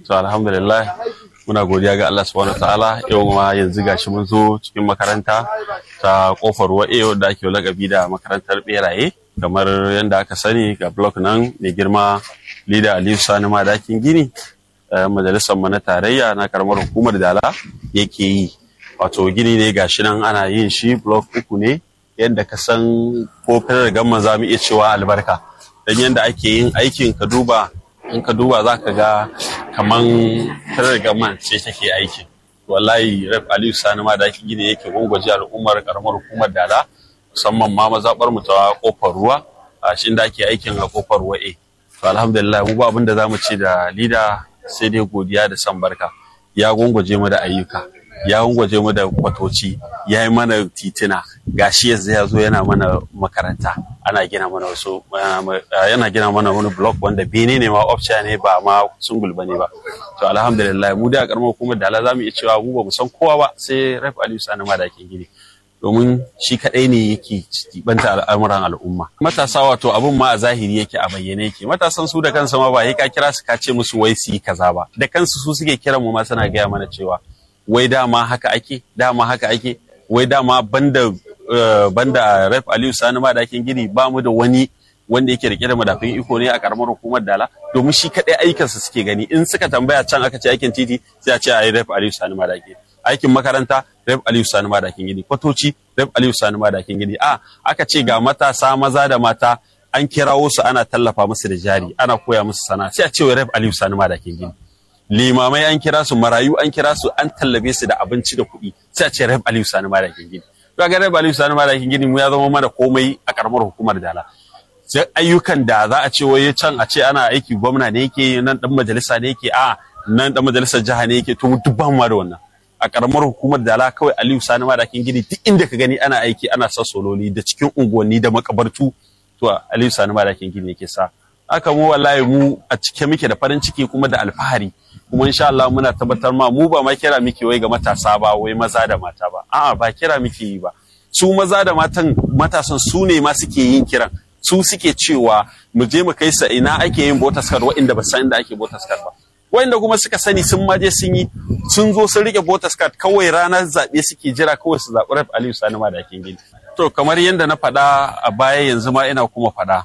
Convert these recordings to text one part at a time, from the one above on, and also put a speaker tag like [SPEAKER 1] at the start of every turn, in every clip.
[SPEAKER 1] to alhamdulillah muna godiya ga Allah subhanahu ta'ala yau ma yanzu gashi mun zo cikin makaranta ta kofar wa'e wadda ake lakabi da makarantar beraye kamar yadda aka sani ga blok nan mai girma lida aliyu sani madakin gini majalisar mu na tarayya na karamar hukumar dala yake yi wato gini ne gashi nan ana yin shi blok uku ne yadda ka san ko fitar gamma za mu iya cewa albarka dan yadda ake yin aikin ka duba in ka duba za ka ga kaman fitar gamma ce take aikin wallahi rep aliyu sani ma da gini yake gwangwaje al'ummar karamar hukumar dala musamman ma mazaɓar mu ta kofar ruwa a shi da ake aikin a kofar ruwa e to alhamdulillah mu ba abin da zamu ce da lida sai dai godiya da san barka ya gwangwaje mu da ayyuka ya gwangwaje mu da kwatoci ya yi mana titina gashi yanzu ya zo yana mana makaranta ana gina mana wasu yana gina mana wani block wanda bene ne ma option ne ba ma sungul bane ba to alhamdulillah mu da karamar hukumar dala zamu iya cewa mu ba mu san kowa ba sai Raif Aliyu Sani ma da ke gini domin shi kadai ne yake banta al'amuran al'umma matasa wato abun ma a zahiri yake a bayyane yake matasan su da kansa ma ba ka kira su ka ce musu wai su yi kaza ba da kansu su suke kiran mu ma suna gaya mana cewa wai dama haka ake dama haka ake wai dama banda banda Raif Aliyu Sani ma dakin gini ba mu da wani wanda yake rike da madafin iko ne a karamar hukumar Dala domin shi kadai aikinsa suke gani in suka tambaya can aka ce aikin titi sai a ce a yi Raif Aliyu Sani ma dakin aikin makaranta Rep Aliyu Sani Madakin Gini, kwatoci Rep Aliyu Sani Madakin Gini. A aka ce ga matasa maza da mata an kirawo su ana tallafa musu da jari, ana koya musu sana sai a ce wa Rep Aliyu Sani Madakin Gini. Limamai an kira su, marayu an kira su, an tallabe su da abinci da kuɗi, sai a ce Rep Aliyu Sani Madakin Gini. To ga Rep Aliyu Sani Madakin Gini mu ya zama mana komai a karamar hukumar Dala. Sai ayyukan da za a ce wai can a ce ana aiki gwamna ne yake nan dan majalisa ne yake a nan dan majalisar jiha ne yake to duk ban ma da wannan. a karamar hukumar dala kawai aliyu sani madakin gini duk inda ka gani ana aiki ana sa sololi da cikin unguwanni da makabartu to aliyu sani madakin gini yake sa haka mu wallahi mu a cike muke da farin ciki kuma da alfahari kuma insha Allah muna tabbatar ma mu ba ma kira muke wai ga matasa ba wai maza da mata ba a'a ba kira muke yi ba su maza da matan matasan su ne ma suke yin kiran su suke cewa mu je mu kai sa ina ake yin botaskar wa'inda ba san inda ake botaskar ba wanda kuma suka sani sun maje sun yi sun zo sun rike voters card kawai ranar zaɓe suke jira kawai su zaɓi Raf Aliyu Sani Madakin Gini. To kamar yadda na faɗa a baya yanzu ma ina kuma faɗa.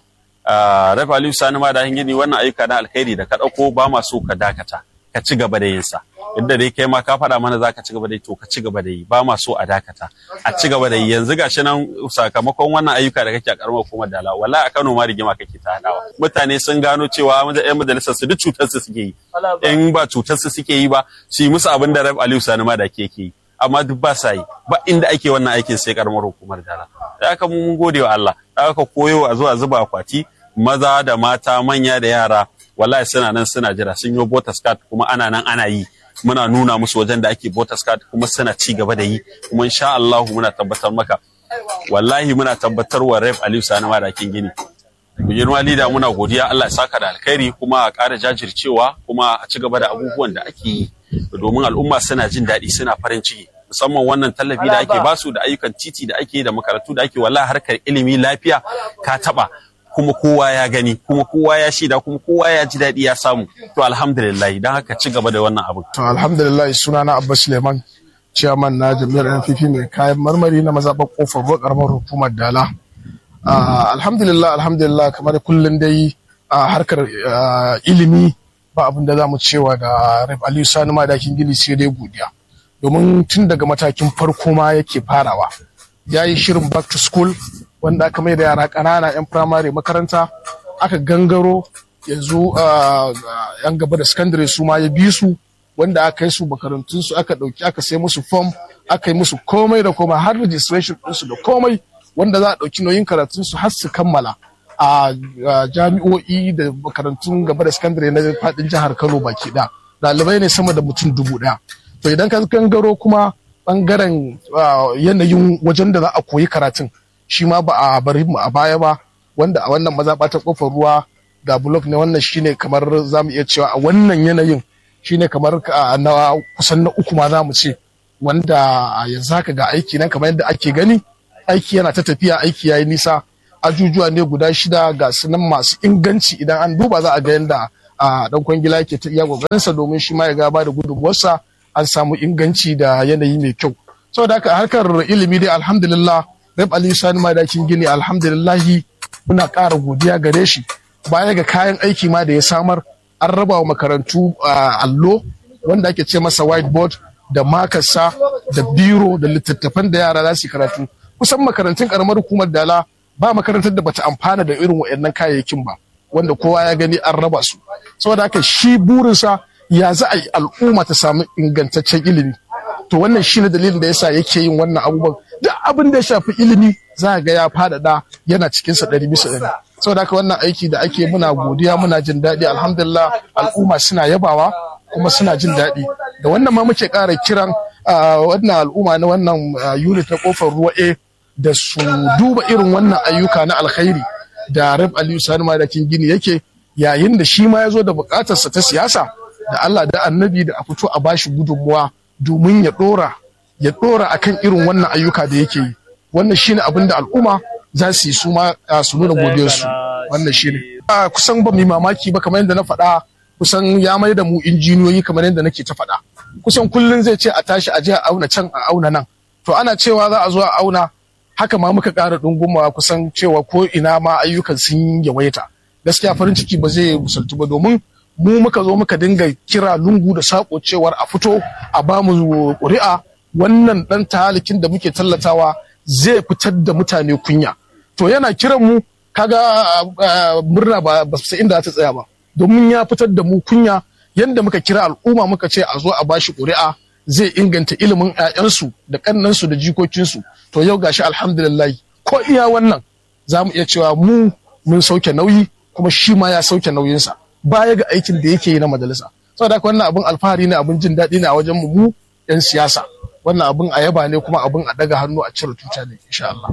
[SPEAKER 1] Raf Aliyu Sani Madakin Gini wannan ayyuka na alkhairi da ka ɗauko ba ma so ka dakata ka ci gaba da yin sa. Yadda dai kai ma ka faɗa mana za ka ci gaba da yi to ka ci gaba da yi ba ma so a dakata a ci gaba da yi yanzu gashi nan sakamakon wannan ayyuka da kake a karamar hukumar dala wala a Kano ma rigima kake ta hadawa mutane sun gano cewa yan majalisar su duk cutar su suke yi in ba cutar su suke yi ba su yi musu abin da Rabi Aliyu Sani ma da ke yi amma duk ba sa yi ba inda ake wannan aikin sai karamar hukumar dala da aka mun gode wa Allah da aka koyo a zuwa zuba akwati maza da mata manya da yara wallahi suna nan suna jira sun yi voters card kuma ana nan ana yi muna nuna musu wajen da ake voters card kuma suna ci gaba da yi kuma insha Allah muna tabbatar maka wallahi muna tabbatar wa Ref Aliyu Sani Madakin Gini mu girma lida muna godiya Allah ya saka da alkhairi kuma a ƙara jajircewa kuma a ci gaba da abubuwan da ake yi domin al'umma suna jin daɗi suna farin ciki musamman wannan tallafi da ake basu da ayyukan titi da ake da makarantu da ake wallahi harkar ilimi lafiya ka taba kuma kowa ya gani kuma kowa ya shaida kuma kowa ya ji daɗi ya samu to alhamdulillah don haka ci gaba da wannan abu
[SPEAKER 2] to alhamdulillah suna na Abba Suleiman chairman na jami'ar NPP mai kayan marmari na mazaɓar kofar ruwa karamar hukumar Dala alhamdulillah alhamdulillah kamar kullum dai a harkar ilimi ba abin da za mu cewa da Raif Aliyu Sani Madakin Gini sai dai godiya domin tun daga matakin farko ma yake farawa ya yi shirin back to school wanda aka mai da yara ƙanana 'yan firamare makaranta aka gangaro yanzu yan gaba da sakandare su ma ya bi su wanda aka yi su makarantunsu aka ɗauki aka sai musu form aka yi musu komai da komai har registration ɗinsu da komai wanda za a ɗauki nauyin karatunsu har su kammala a jami'o'i da makarantun gaba da sakandare na faɗin jihar kano baki ɗaya ɗalibai ne sama da mutum dubu ɗaya to idan ka gangaro kuma ɓangaren yanayin wajen da za a koyi karatun shi ma ba a bari mu a baya ba wanda a wannan mazaɓa ta kofar ruwa ga blok ne wannan shine kamar za mu iya cewa a wannan yanayin shine kamar na kusan na uku ma za mu ce wanda yanzu haka ga aiki nan kamar yadda ake gani aiki yana ta tafiya aiki yayi nisa ajujuwa ne guda shida ga sunan masu inganci idan an duba za a ga yadda a dan kwangila yake ta iya sa domin shi ma ya gaba da gudunmuwarsa an samu inganci da yanayi mai kyau saboda haka harkar ilimi dai alhamdulillah rab ali sani madakin gini alhamdulillahi muna ƙara godiya gare shi baya ga kayan aiki ma da ya samar an raba wa makarantu allo wanda ake ce masa whiteboard da makasa da biro da littattafan da yara za su karatu kusan makarantun karamar hukumar dala ba makarantar da bata amfana da irin waɗannan kayayyakin ba wanda kowa ya gani an raba su saboda haka shi burinsa ya za a yi al'umma ta samu ingantaccen ilimi to wannan shine dalilin da yasa yake yin wannan abubuwan duk abin da ya shafi ilimi za ga ya faɗaɗa yana cikin sa ɗari bisa ɗari saboda haka wannan aiki da ake muna godiya muna jin daɗi alhamdulillah al'umma suna yabawa kuma suna jin daɗi da wannan ma muke ƙara kiran wannan al'umma na wannan unit na kofar ruwa a da su duba irin wannan ayyuka na alkhairi da rab aliyu sani madakin gini yake yayin da shi ma ya zo da buƙatarsa ta siyasa da allah da annabi da a fito a bashi gudunmuwa domin ya ɗora ya ɗora akan irin wannan ayyuka da yake yi wannan shine abin da al'umma za su yi su ma su nuna godiyarsu wannan shine kusan ba mu mamaki ba kamar yadda na faɗa kusan ya mai da mu injiniyoyi kamar yadda nake ta faɗa kusan kullum zai ce a tashi a je a auna can a auna nan to ana cewa za a zo a auna haka ma muka ƙara ɗungumawa kusan cewa ko ina ma ayyukan sun yawaita gaskiya farin ciki ba zai musaltu ba domin mu muka zo muka dinga kira lungu da sako cewar a fito a ba mu ƙuri'a wannan ɗan tahalikin da muke tallatawa zai fitar da mutane kunya to yana kiran mu kaga murna ba ba su inda ta tsaya ba domin ya fitar da mu kunya yadda muka kira al'umma muka ce a zo a bashi ƙuri'a zai inganta ilimin 'ya'yansu da ƙannansu da jikokinsu to yau gashi alhamdulillah ko iya wannan za mu iya cewa mu mun sauke nauyi kuma shi ma ya sauke nauyinsa baya ga aikin da yake yi na majalisa saboda haka wannan abin alfahari ne abin jin daɗi ne a wajen mu 'yan siyasa wannan abin a yaba ne kuma abin a daga hannu a cire tuta ne insha Allah.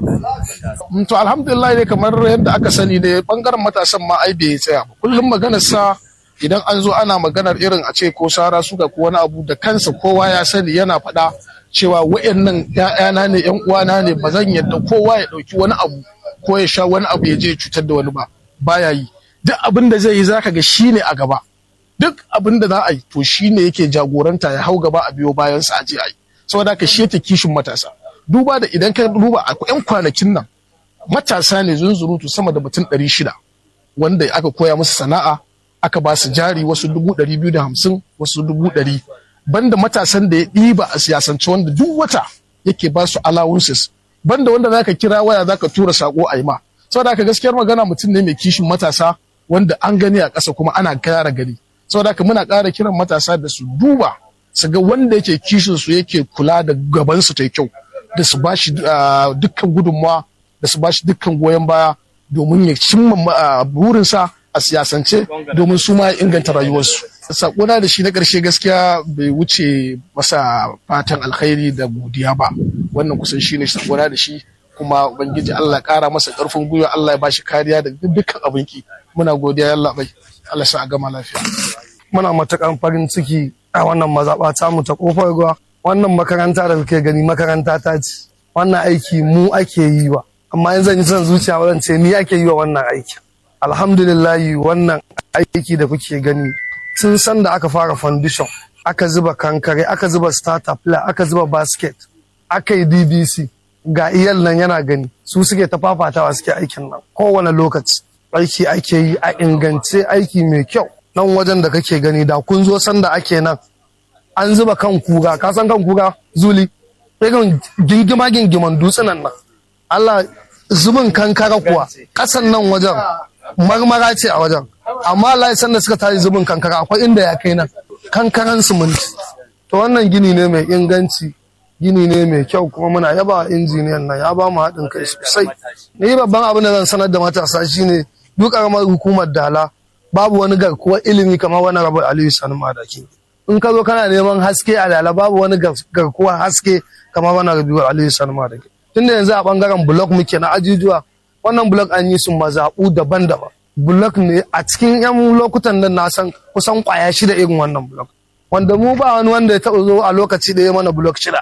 [SPEAKER 2] To alhamdulillah ne kamar yadda aka sani ne bangaren matasan ma ai bai tsaya ba. Kullum maganar sa idan an zo ana maganar irin a ce ko sara suka ko wani abu da kansa kowa ya sani yana faɗa cewa wa'annan ƴaƴana ne ƴan uwana ne ba zan yadda kowa ya ɗauki wani abu ko ya sha wani abu ya je cutar da wani ba baya yi duk abin da zai yi zaka ga shine a gaba duk abin da za a yi to shine yake jagoranta ya hau gaba a biyo bayan sa a je a yi saboda haka shi yake kishin matasa duba da idan ka duba a yan kwanakin nan matasa ne zunzurutu sama da mutum ɗari shida wanda aka koya musu sana'a aka ba su jari wasu dubu ɗari biyu da hamsin wasu dubu ɗari banda matasan da ya ɗiba a siyasance wanda duk wata yake ba su allowances banda wanda zaka kira waya zaka tura sako a yi ma saboda haka gaskiyar magana mutum ne mai kishin matasa wanda an gani a ƙasa kuma ana kara gani saboda haka muna ƙara kiran matasa da su duba su ga wanda yake kishin su yake kula da gaban su ta kyau da su ba shi dukkan gudunmawa da su ba shi dukkan goyon baya domin ya cimma burinsa a siyasance domin su ma inganta rayuwarsu. Sakona da shi na ƙarshe gaskiya bai wuce masa fatan alkhairi da godiya ba wannan kusan shi ne sakona da shi kuma ubangiji Allah ƙara masa ƙarfin gwiwa Allah ya bashi kariya da dukkan abinki muna godiya Allah bai Allah sa a gama lafiya.
[SPEAKER 3] Muna matakan farin ciki a wannan mazaɓa ta mu ta kofar ruwa wannan makaranta da kuke gani makaranta ta ce wannan aiki mu ake yi wa amma yanzu yi son zuciya wajen ce ni ake yi wa wannan aiki alhamdulillahi wannan aiki da kuke gani sun san da aka fara foundation aka zuba kankare aka zuba starter aka zuba basket aka yi dbc ga iyal nan yana gani su suke ta fafatawa suke aikin nan kowane lokaci aiki ake yi a ingance aiki mai kyau nan wajen da kake gani da kun zo sanda ake nan an zuba kan kura ka san kan kura zuli irin gingima gingiman dutsunan nan Allah zubin kankara kuwa kasan nan wajen marmara ce a wajen amma Allah san da suka tashi zubin kankara akwai inda ya kai nan kankaran siminti to wannan gini ne mai inganci gini ne mai kyau kuma muna yaba injiniyan nan ya ba mu haɗin kai sosai ni babban abin da zan sanar da matasa shine duk ƙaramar hukumar dala babu wani garkuwar ilimi kamar wani rabar aliyu sani madaki in ka zo kana neman haske a dala babu wani garkuwar haske kamar wani rabar aliyu sani madaki tunda yanzu a bangaren blok muke na ajujuwa wannan blok an yi su mazaɓu daban-daban blok ne a cikin yan lokutan nan na san kusan kwaya shida irin wannan blok wanda mu ba wani wanda ya taɓa zo a lokaci da ya mana blok shida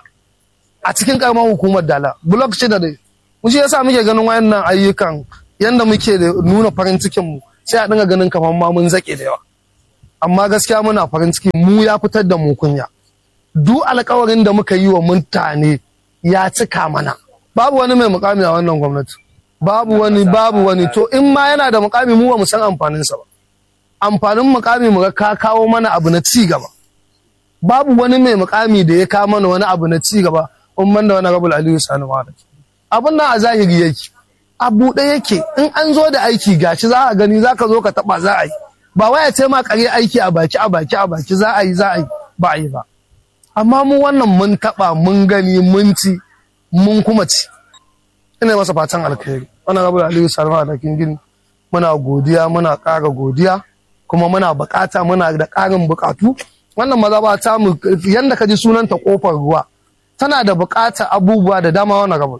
[SPEAKER 3] a cikin karamar hukumar dala blok shida ne mu shi yasa muke ganin wayannan ayyukan yanda muke da nuna farin cikin mu sai a dinga ganin kamar ma mun zake da yawa amma gaskiya muna farin ciki mu ya fitar da mu kunya duk alkawarin da muka yi wa mutane ya cika mana babu wani mai mukami a wannan gwamnati babu wani babu wani to in ma yana da mukami mu ba mu san amfaninsa ba amfanin mukami mu ga ka kawo mana abu na ci gaba babu wani mai mukami da ya kawo mana wani abu na ci gaba in man da wani rabul aliyu sani wada abun nan a zahiri yake a buɗe yake in an zo da aiki gashi za a gani za ka zo ka taɓa za a yi ba wai a ce ma kare aiki a baki a baki a baki za a yi za a yi ba a yi ba amma mu wannan mun taɓa mun gani mun ci mun kuma ci ina masa fatan alkhairi wannan rabu aliyu salma da gini muna godiya muna ƙara godiya kuma muna buƙata muna da ƙarin buƙatu wannan maza ba ta mu yanda ka ji sunanta kofar ruwa tana da buƙatar abubuwa da dama wannan rabu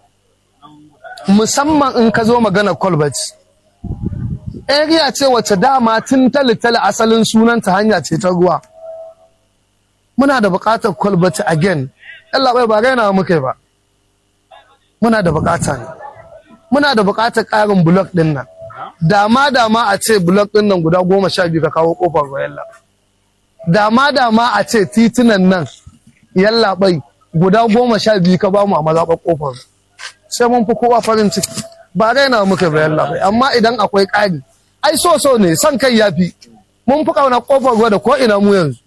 [SPEAKER 3] musamman in ka zo magana colbert area ce wacce dama tun talitali asalin sunanta hanya ce ta ruwa muna da buƙatar colbert again Allah bai ba raina muka ba muna da buƙata ne muna da buƙatar ƙarin block ɗin nan dama dama a ce block ɗin nan guda goma sha biyu ka kawo ƙofar ruwa yalla dama dama a ce titunan nan yalla bai guda goma sha biyu ka bamu a mazaɓar ƙofar sai mun fi kowa farin ciki ba raina muka ba yalla bai amma idan akwai ƙari ai so so ne son kai ya fi mun fi ƙaunar ƙofar ruwa da ko ina mu yanzu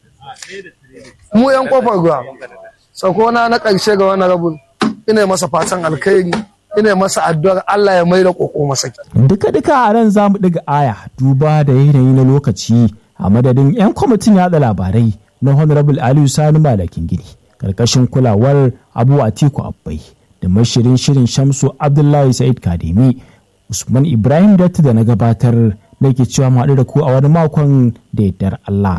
[SPEAKER 3] mu yan ƙofar ruwa sakona na ƙarshe ga wani rabin ina masa fatan alkhairi ina masa addu'ar Allah ya mai da ƙoƙo masa
[SPEAKER 4] duka duka a ran za mu ɗiga aya duba da yanayi na lokaci a madadin 'yan kwamitin yada labarai na honorable aliyu sani malakin gini karkashin kulawar abu atiku abbai da mashirin shirin shamsu abdullahi sa'id kademi usman ibrahim datti da na gabatar da ke cewa mu haɗu da ku a wani makon da yardar allah